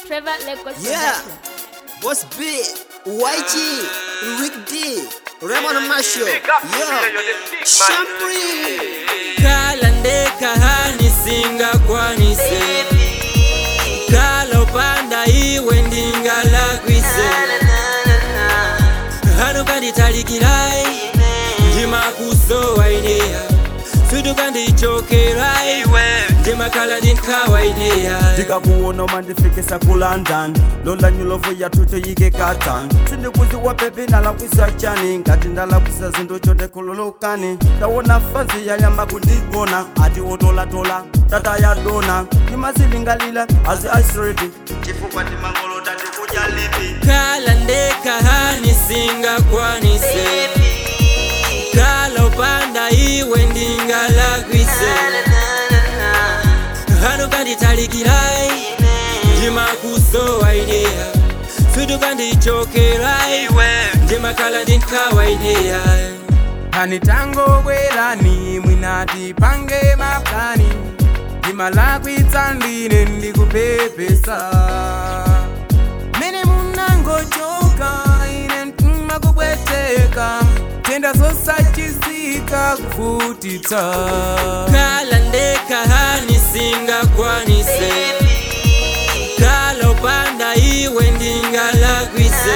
Trevor Records Yeah. Production. Boss B, YG, Rick D, Raymond Marshall, yeah, Shampri. kala ndekahani singakwanise kala upanda iwe ndingalakwise hano kanditalikirai ndimakusowainiya sutu kandichokerai ndimakala ndinkawaineya ndikakuona umandifikisa ku london lola nyulovu yathu toyike katan sindikuziwa pepi ndalakwisa chani ngati ndalakwisa zinthu chotekhululukani ndawona fazi yanyamba kundigona ati otolatola tata ya dona ndimazilingalila azi aisredi chifukwa ndimangolota ndikudya lipi kala ndekahani singakwanise kala upanda iwe ndingalakwise hano kanditalikirai ndimakusowainiya sutu kandichokerai ndimakala ndinkawaineya hani tango bwerani mwinati pange maplani ndimalakwitsa ndine ndikupepesa mene munangochoka ine mtima kubweteka tenda zosachizika kuvutitsa kala ndekahani singakwanise kala upanda iwe ndingalakwise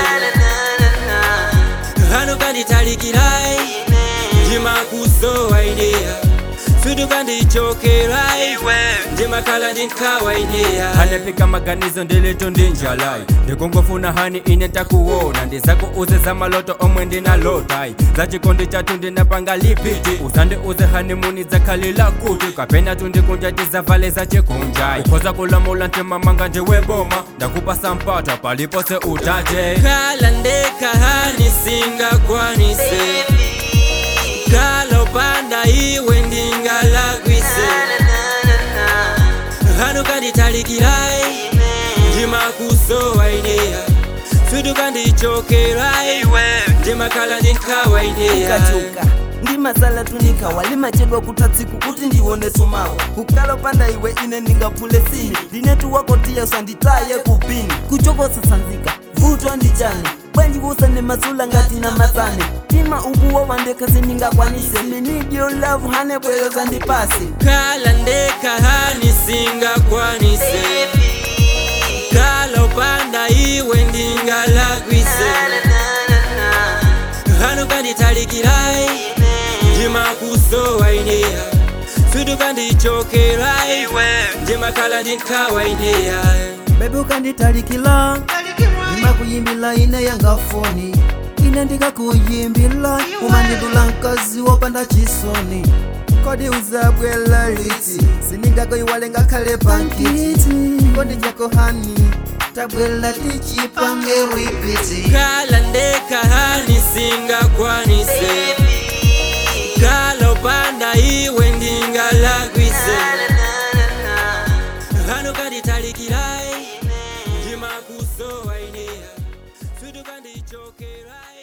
hano kanditalikirai ndimakusowainiya sutu kandichokerai ndimakala ndinkawaineya hanepika maganizo ndilitu ndinjalai ndikungofuna hani ine takuwona ndizakuuze za maloto omwe ndinalotai za chikondi chatu ndinapanga lipiti usande uze hanimuni zakhalila kuti kapena tundikunja tizavale za chikunjai ukhoza kulamula ntimamanga ndiweboma ndakupasa mpata palipose utate kala ndekahani singakwanise kala upanda iwe ndingalakwise hano kanditalikirai ndimakusowainiya sutu kandichokerai ndimakala ndinkawaineya kachuka ndi masala tunika walimachedwa kutatsiku kuti ndione sumawa kukala upanda iwe ine ndingaphule sini ndinetu wako tiya usanditaye kupini kuchokosa sanzika vutwa ndichani bwanji kusane masula ngati na matsane tima ukuwo wandekasi ndingakwanise minidio lavu hane bweyo zandipasi kala ndekahani singakwanise kala upanda iwe ndingalakwise hano kanditalikirai ndimakusowainiya sutu kandichokerai ndimakala ndinkawaineya bebe ukanditalikila ndimakuyimbila ine yanga foni ine ndikakuyimbila umandidula mkazi wopanda chisoni kodi uzabwela liti siningakayiwale ngakhale pankiti kodi jako hani tabwela tichipange ripiti kala ndekahani singakwanise kala upanda iwe ndingalakwise hano kanditalikirai ndimakusowainiya sutu kandichokerai